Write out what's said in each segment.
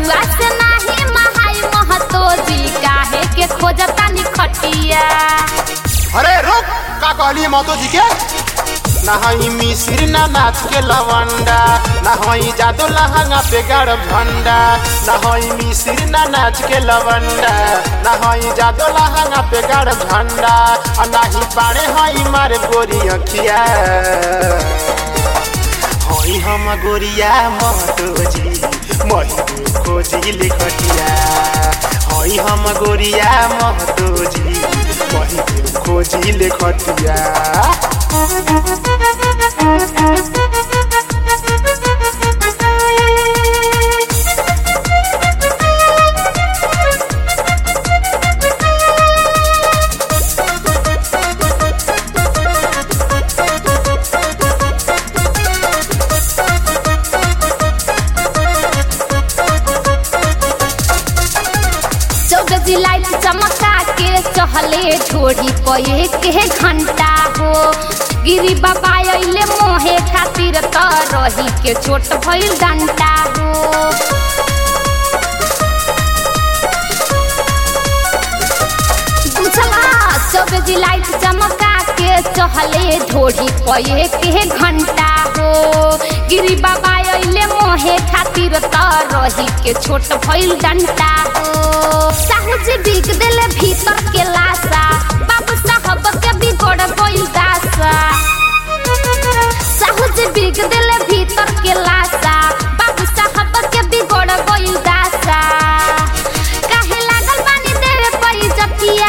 रउआ से नाही महाई महतो जी काहे के खोजता निखटिया अरे रुक का कहली महतो जी के ना हई मिसिर ना नाच के लवंडा ना हई जादो लहंगा पे गड़ भंडा ना हई मिसिर ना नाच के लवंडा ना हई जादो लहंगा पे गड़ भंडा आ ना ही पाड़े हई मारे गोरी अखिया हई हम गोरिया महतो जी मही खोजी लिखटिया हई हम गोरिया महतो जी मही खोजी लिखटिया चौगजी लाइट चमका के चहले छोड़ी पये के घंटा हो गिरी बाबा अइले मोहे खातिर त रही के छोट भइल डंटा हो बुझला चौबेजी लाइट चमका के चहले ढोढ़ी पये के घंटा हो गिरी बाबा अइले मोहे खातिर त रही के छोट भइल डंटा हो साहू जी बिग देले भीतर के लाशा बाबू साहब के बिगड़ गइल दासा साहू जी बिग देले भीतर के लाशा बाबू साहब के बिगड़ गइल दासा काहे लागल बानी देवे पई जतिया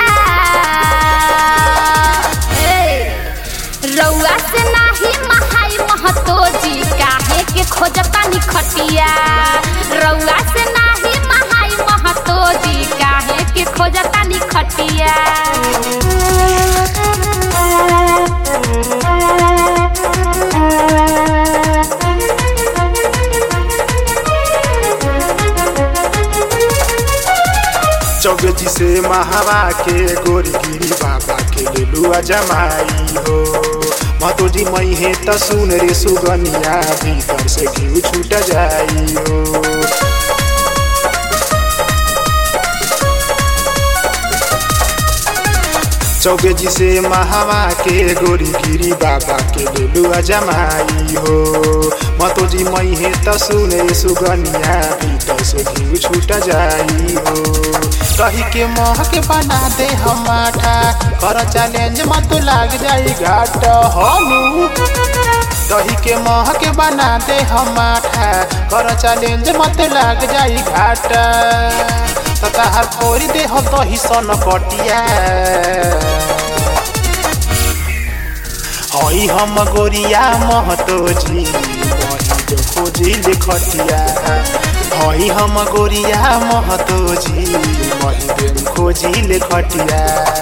ए रउआ से नाही महाई महतो जी काहे के खोजता निखटिया रउआ से नाही महाई महतो जी काहे के खोजता निखटिया चौगजी से महावा के गोरी गिरी बाबा के लेलुआ जमाई हो महतो जी मई है त सुन रे सुगनिया भीतर से घी छूट जाई हो चौबेजी से महावा के गोरी गिरी बाबा के लेलुआ जमाई हो महतो जी मई है त सुन रे सुगनिया भीतर से घी छूट जाई हो कही के मोह के बना दे हम माठा कर चैलेंज मत लाग जाई घाट हनु दही के मोह के बना दे हम माठा कर चैलेंज मत लाग जाई घाट तताहर फोरी दे हम दही सन कटिया हई हम गोरिया महतो जी वही जो खोजी लिखटिया हई हम गोरिया महतो जी वही दिन खोजी लिखटिया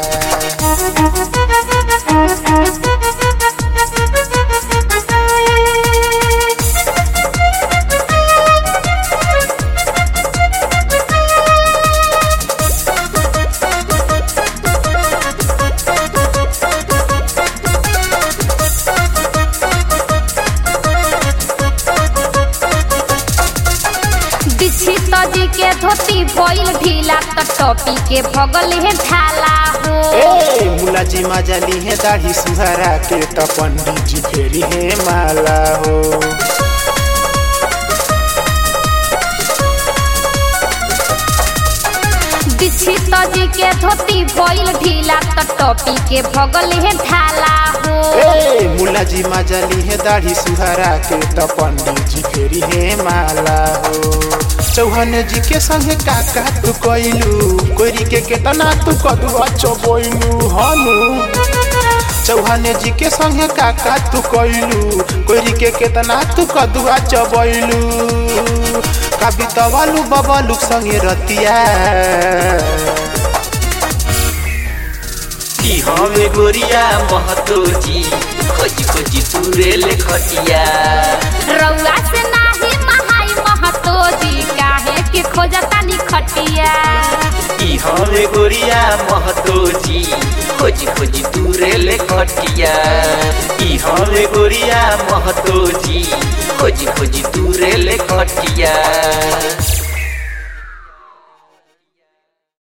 बिछी तजी के धोती भइल ढीला त टोपी के भगल है ढाला हो ए मुला जी मजा ली है दाढ़ी सुहरा के त पंडित जी फेरी है माला हो बिछी तजी के धोती भइल ढीला त टोपी के भगल है ढाला हो ए मुला जी मजा ली है दाढ़ी सुहरा के त पंडित जी फेरी है माला हो चौहान जी के संगे काका तू कइलू कोरी के केतना तू कदुआ चबोइलू हनु चौहान जी के संगे काका तू कइलू कोरी के केतना तू कदुआ चबोइलू कविता वालू बबलू संगे रतिया की हमें गोरिया महतो जी खोजी खोजी तुरे ले खटिया रउआ से नाही महाई महतो जी काहे के खोजता निखटिया की हमें गोरिया महतो जी खोजी खोजी तुरे ले खटिया की हमें गोरिया महतो जी खोजी खोजी तुरे ले खटिया